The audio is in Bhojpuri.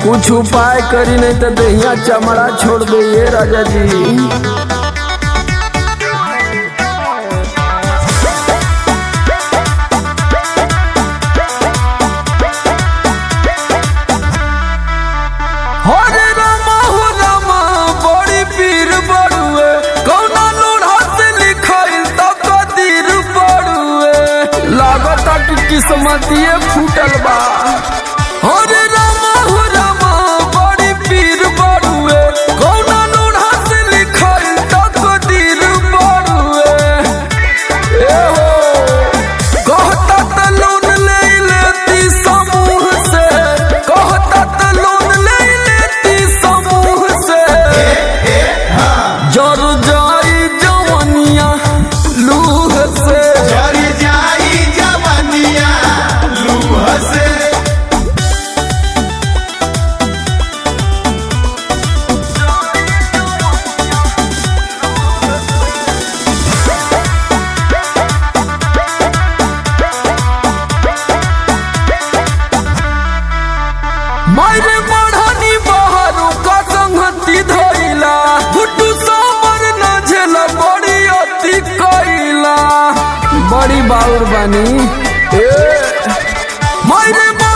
कुछ उपाय करी नहीं तो दहिया चमड़ा छोड़ दे ये राजा जी हरे रामा हो रामा बड़ी पीर बड़ुए कौना लोढ़ा से लिखाइल तो कदीर बड़ुए लागता कि किस्मतिए फूटल बा हरे रामा हो रामा बड़ी पीर बड़ुए कौना लोढ़ा से लिखाइल तो कदीर बड़ुए ए हो कहता त लोन ले लेती समूह से कहता त लोन ले लेती समूह से जर जाई जवनिया लूह से जर जाई जवनिया लूह से मायरे बढ़नी बहारू का संगति धइला गुड्डू सामर न झेल बड़ी अति कइला बड़ी बाउर बानी ए मायरे